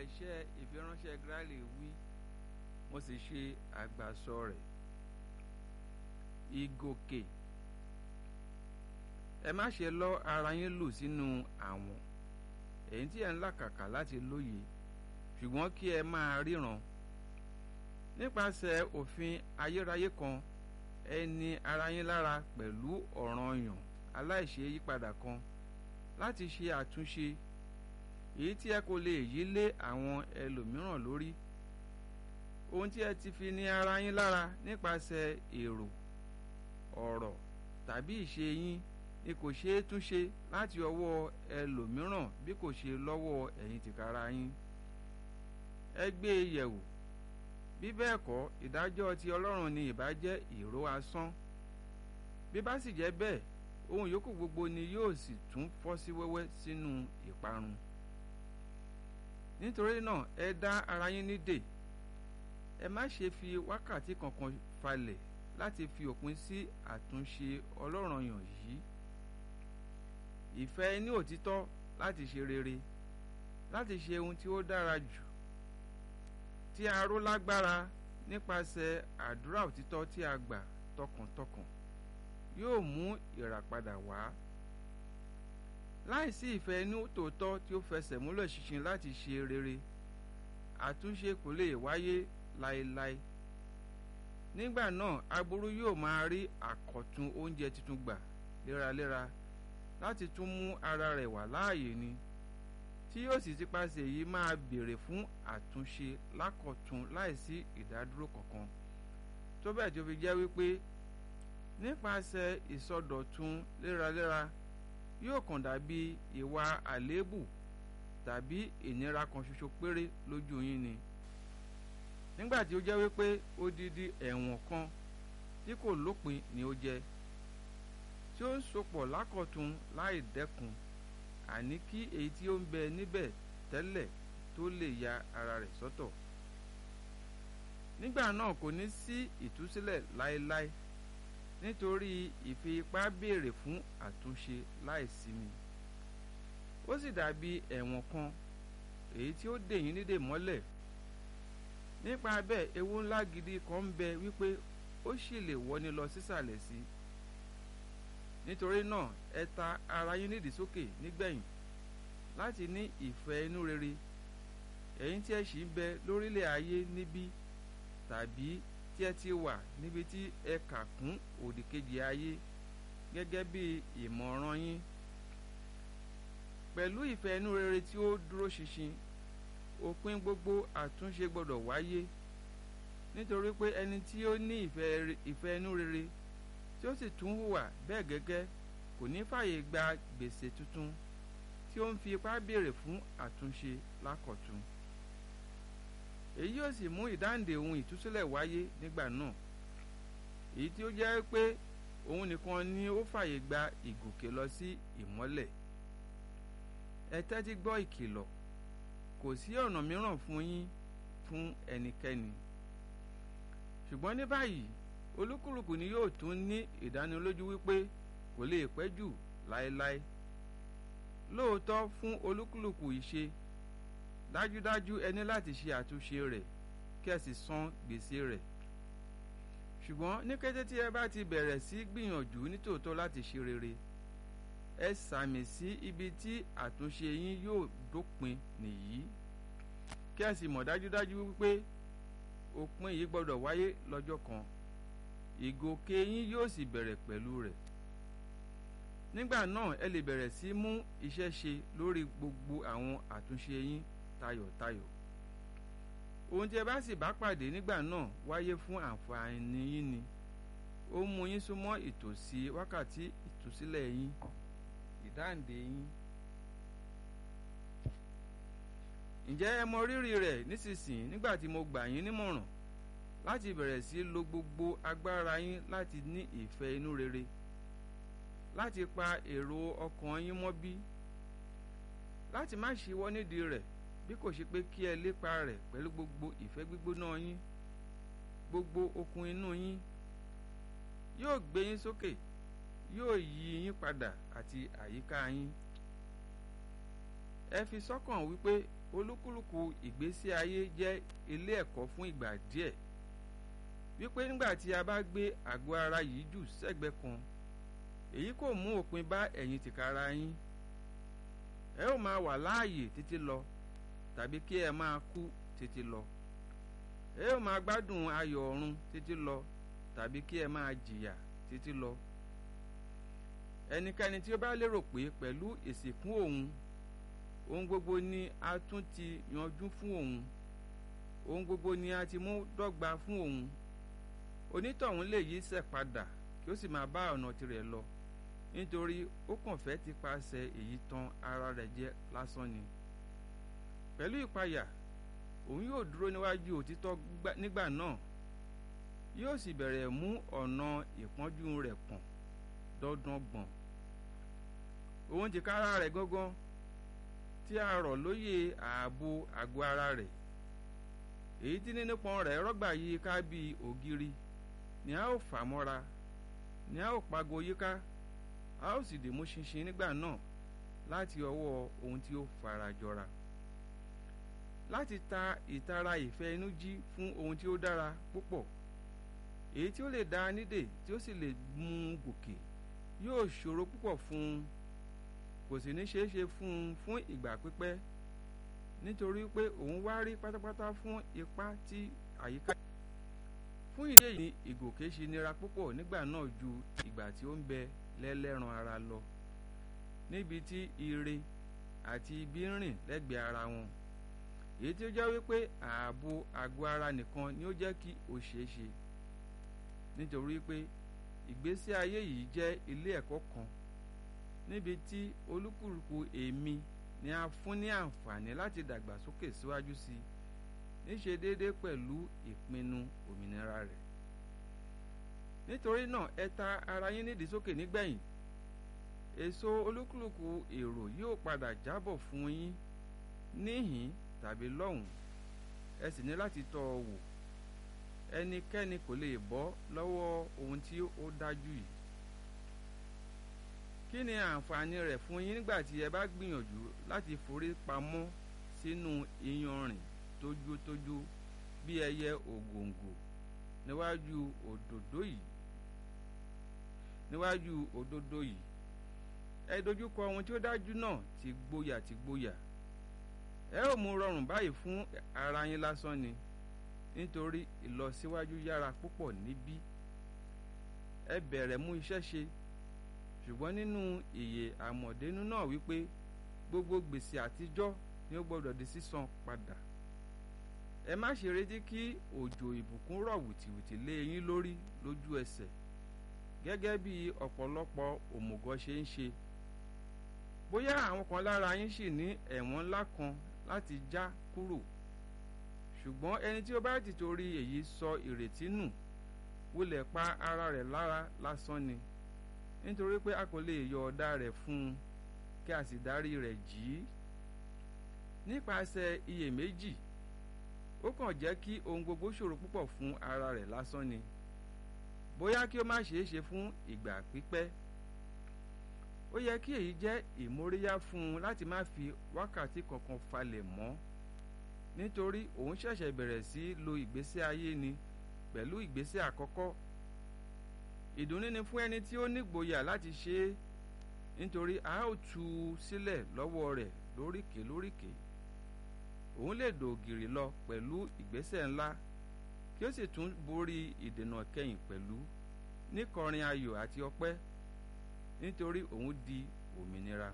iṣẹ́ ìfiránṣẹ́ Gráàlì wí mo sì ṣe àgbàsọ rẹ̀ ìgòkè ẹ má ṣe lọ́ ara yín lù sínú àwọn èyí tí ẹ ń làkàkà láti lóye ṣùgbọ́n kí ẹ máa ríran nípasẹ̀ òfin ayérayé kan ẹ ní ara yín lára pẹ̀lú ọ̀ranyàn aláìṣe yípadà kan láti ṣe àtúnṣe èyí tí ẹ kò lè yí lé àwọn ẹlòmíràn lórí ohun tí ẹ ti fi ní ara yín lára nípasẹ̀ èrò ọ̀rọ̀ tàbí ìṣe yín ni kò ṣeé túnṣe láti ọwọ́ ẹlòmíràn bí kò ṣe lọ́wọ́ ẹ̀yin tìkára yín ẹ gbé e yẹ̀wò bí bẹ́ẹ̀ kọ́ ìdájọ́ ti Ọlọ́run ni ìbá jẹ́ ìró asán bí bá sì jẹ́ bẹ́ẹ̀ ohun yòókù gbogbo ni yóò sì tún fọ́ sí wẹ́wẹ́ sínú ìparun nítorí náà ẹ dá ara yín nídè ẹ má ṣe fi wákàtí kankan falẹ̀ láti fi òpin sí àtúnṣe ọlọ́ranyàn yìí ìfẹ́ ní òtítọ́ láti ṣe rere láti ṣe ohun tí ó dára jù tí a ró lágbára nípasẹ̀ àdúrà òtítọ́ tí a gbà tọkàntọkàn yóò mú ìràpadà wá láìsí ìfẹ́ inú tòótọ́ tí ó fẹsẹ̀ múlẹ̀ ṣinṣin láti ṣe rere àtúnṣe kò lè wáyé láéláé nígbà náà aburú yóò máa rí àkọ̀tun oúnjẹ tuntun gbà léraléra láti tún mú ara rẹ̀ wà láàyè ni tí yóò sì tipasẹ̀ yìí máa béèrè fún àtúnṣe lákọ̀tun láìsí ìdádúró kankan tó bẹ́ẹ̀ tí ó fi jẹ́ wípé nípasẹ̀ ìsọdọ̀tun léraléra yóò kàn dàbí ìwà àléébù tàbí ìnira kan ṣoṣo péré lójú yín ni nígbà tí ó jẹ́ wípé odidi ẹ̀wọ̀n kan tí kò lópin ni ó jẹ́ tí ó ń sopọ̀ lákọ̀tun láì dẹ́kun àní kí èyí tí ó ń bẹ níbẹ̀ tẹ́lẹ̀ tó lè ya ara rẹ̀ sọ́tọ̀ nígbà náà kò ní sí ìtúsílẹ̀ láéláé nítorí ìfi ipá béèrè fún àtúnṣe láìsinmi ó sì dàbí ẹ̀wọ̀n kan èyí tí ó dè yín nídè mọ́lẹ̀ nípa bẹ́ẹ̀ ewu ńlá gidi kan ń bẹ wípé ó sì lè wọ́ni lọ sísàlẹ̀ sí nítorí náà ẹ ta ara yín nídìí sókè nígbẹ̀yìn láti ní ìfẹ́ inú rere ẹ̀yin tí ẹ sì ń bẹ lórílẹ̀ ayé níbí tàbí tí ẹ ti wà níbi tí ẹ kà kún òdìkejì ayé gẹ́gẹ́ bí ìmọ̀ràn yín pẹ̀lú ìfẹ́ inú rere tí ó dúró ṣinṣin òpin gbogbo àtúnṣe gbọ́dọ̀ wáyé nítorí pé ẹni tí ó ní ìfẹ́ inú rere tí ó sì tún hùwà bẹ́ẹ̀ gẹ́gẹ́ kò ní fàyè gba gbèsè tuntun tí ó ń fi ipá béèrè fún àtúnṣe lákọ̀tun èyí yóò sì mú ìdáǹdè ohun ìtúsílẹ̀ wáyé nígbà náà èyí tí ó jẹ́ pé òun nìkan ni ó fàyè gba ìgòkè lọ sí ìmọ́lẹ̀ ẹ tẹ́tí gbọ́ ìkìlọ̀ kò sí ọ̀nà mìíràn fún yín fún ẹnikẹ́ni ṣùgbọ́n ní báyìí olúkúlùkù ni yóò tún ní ìdánilójú wípé kò lè pẹ́ jù láéláé lóòótọ́ fún olúkúlùkù ìṣe dájúdájú ẹ ní láti ṣe àtúnṣe rẹ̀ kí ẹ sì san gbèsè rẹ̀ ṣùgbọ́n ní kété tí ẹ bá ti bẹ̀rẹ̀ sí gbìyànjú nítòótọ́ láti ṣe rere ẹ sàmì sí ibi tí àtúnṣe yín yóò dópin nìyí kí ẹ sì mọ̀ dájúdájú wípé òpin yìí gbọ́dọ̀ wáyé lọ́jọ́ kan ìgòkè yín yóò sì bẹ̀rẹ̀ pẹ̀lú rẹ̀ nígbà náà ẹ lè bẹ̀rẹ̀ sí mú iṣẹ́ ṣe lórí gbogbo àwọn àtúnṣe yín tayọ̀tayọ̀ ohun tí ẹ bá sì bá pàdé nígbà náà wáyé fún àǹfààní yín ni ó mú yín súnmọ́ ìtòsí wákàtí ìtúsílẹ̀ yín ìdáǹdè yín ǹjẹ́ ẹ mọ rírì rẹ̀ nísinsìnyí nígbà tí mo gbà yín nímọ̀ràn láti bẹ̀rẹ̀ sí lo gbogbo agbára yín láti ní ìfẹ́ inú rere láti pa èrò ọkàn yín mọ́ bí láti má ṣíwọ́ nídìí rẹ̀ bí kò ṣe pé kí ẹ lépa rẹ̀ pẹ̀lú gbogbo ìfẹ́ gbígbóná yín gbogbo okun inú yín yóò gbé yín sókè yóò yí yín padà àti àyíká yín ẹ fi sọ́kàn wípé olúkúlùkù ìgbésí ayé jẹ́ ilé ẹ̀kọ́ fún ìgbà díẹ̀ wípé nígbà tí a bá gbé àgọ́ ara yìí jù sẹ́gbẹ́ kan èyí kò mú òpin bá ẹ̀yin tìkára yín ẹ ó máa wà láàyè títí lọ tàbí kí ẹ máa kú títí lọ ẹ ó máa gbádùn ayọ̀ ọ̀run títí lọ tàbí kí ẹ máa jìyà títí lọ ẹnikẹ́ni tí ó bá lérò pé pẹ̀lú ìsìnkú òun ohun gbogbo ni a tún ti yanjú fún òun ohun gbogbo ni a ti mú dọ́gba fún òun onítọ̀hún lè yí sẹ̀ padà kí ó sì máa bá ọ̀nà tirẹ̀ lọ nítorí ó kàn fẹ́ ti paṣẹ èyí tan ara rẹ̀ jẹ lásán ni pẹ̀lú ìpayà òun yóò dúró níwájú òtítọ́ nígbà náà yóò sì bẹ̀rẹ̀ mú ọ̀nà ìpọ́njú rẹ̀ pọ̀n dandan gbọ̀n òun ti kára rẹ̀ gángan tí a rọ̀ lóye ààbò àgọ́ ara rẹ̀ èyí tí nínípọn rẹ̀ rọ́gbà yí ká bí ògiri ni a ó fà mọ́ra ni a ó pago yíká a ó sì dìmú ṣinṣin nígbà náà láti ọwọ́ ohun tí ó fara jọra láti ta ìtara ìfẹ́ inú jí fún ohun tí ó dára púpọ̀ èyí tí ó lè dá nídè tí ó sì lè mú un gòkè yóò ṣòro púpọ̀ fún un kò sì ní ṣeé ṣe fún un fún ìgbà pípẹ́ nítorí pé òun wá rí pátápátá fún ipá tí àyíká. fún ìdí èyí ni ìgòkè ṣe nira púpọ̀ nígbà náà ju ìgbà tí ó ń bẹ lẹ́lẹ́ran ara lọ níbi tí ire àti ibi ń rìn lẹ́gbẹ̀ẹ́ ara wọn èyí tí ó jẹ́ wípé ààbò àgọ́ ara nìkan ni ó jẹ́ kí ó ṣeé ṣe nítorí pé ìgbésí ayé yìí jẹ́ ilé ẹ̀kọ́ kan níbi tí olúkúlùkù èmi ni a fún ní àǹfààní láti dàgbàsókè síwájú sí i níṣe déédéé pẹ̀lú ìpinnu òmìnira rẹ̀ nítorí náà ẹ ta ara yín nídìí sókè nígbẹ̀yìn èso olúkúlùkù èrò yóò padà jábọ̀ fún yín níhìn tàbí lọ́hùn ẹ sì ní láti tọ́ ọ wò ẹnikẹ́ni kò lè bọ́ lọ́wọ́ ohun tí ó dájú yìí kí ni àǹfààní rẹ̀ fún yín nígbà tí ẹ bá gbìyànjú láti forí pamọ́ sínú iyanrìn tójótójó bí ẹyẹ ògòǹgò níwájú òdòdó yìí níwájú òdòdó yìí ẹ dojúkọ ohun tí ó dájú náà ti gbóyà ti gbóyà ẹ ó mú rọrùn báyìí fún ara yín lásán ni nítorí ìlọsíwájú yára púpọ̀ níbí ẹ bẹ̀rẹ̀ mú iṣẹ́ ṣe ṣùgbọ́n nínú ìyè àmọ̀dénú náà wípé gbogbo gbèsè àtijọ́ ni ó gbọ́dọ̀ di sísan padà ẹ má ṣe retí kí òjò ìbùkún rọ̀ wìtìwìtì lé yín lórí lójú ẹsẹ̀ gẹ́gẹ́ bí ọ̀pọ̀lọpọ̀ òmùgọ̀ ṣe ń ṣe bóyá àwọn kan lára yín sì ní ẹ̀wọ̀n ńlá kan láti já kúrò ṣùgbọ́n ẹni tí ó bá ti torí èyí sọ ìrètí nù wulẹ̀ pa ara rẹ̀ lára lásán ni nítorí pé a kò lè yọ ọ̀dà rẹ̀ fún un kí a sì dárí rẹ̀ jì í nípasẹ̀ iyèméjì ó kàn jẹ́ kí ohun gbogbo ṣòro púpọ̀ fún ara rẹ̀ lásán ni bóyá kí ó má ṣeé ṣe fún ìgbà pípẹ́ ó yẹ kí èyí jẹ́ ìmóríyá fún un láti má fi wákàtí kankan falẹ̀ mọ́ nítorí òun ṣẹ̀ṣẹ̀ bẹ̀rẹ̀ sí lo ìgbésí ayé ni pẹ̀lú ìgbésẹ̀ àkọ́kọ́ ìdùnnú ni fún ẹni tí ó nígboyà láti ṣe é nítorí a ó tú u sílẹ̀ lọ́wọ́ rẹ̀ lóríkèé lóríkèé òun lè dògìrì lọ pẹ̀lú ìgbésẹ̀ ńlá kí ó sì tún borí ìdènà kẹyìn pẹ̀lú níkọrin ayọ̀ àti ọpẹ́ nítorí òun di òmìnira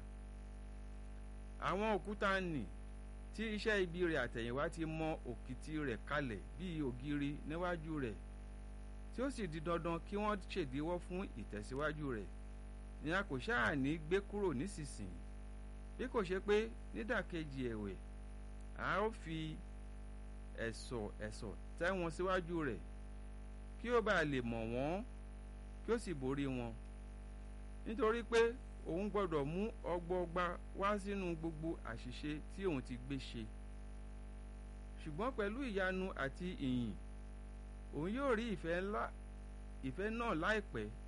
àwọn òkúta nì tí iṣẹ́ ibi rẹ̀ àtẹ̀yìnwá ti mọ òkìtì rẹ̀ kalẹ̀ bíi ògiri níwájú rẹ̀ tí ó sì di dandan kí wọ́n ṣèdíwọ́ fún ìtẹ̀síwájú rẹ̀ ni a kò ṣáà ní gbé kúrò nísinsìnyí bí kò ṣe pé nídàkejì ẹ̀wẹ̀ a ó fi ẹ̀sọ̀ ẹ̀sọ̀ tẹ́ wọn síwájú rẹ̀ kí ó bàa lè mọ̀ wọ́n kí ó sì borí wọn nítorí pé òun gbọ́dọ̀ mú ọgbọọgba wá sínú gbogbo àṣìṣe tí òun ti gbé ṣe ṣùgbọ́n pẹ̀lú ìyanu àti ìyìn òun yóò rí ìfẹ́ ńlá ìfẹ́ náà láìpẹ́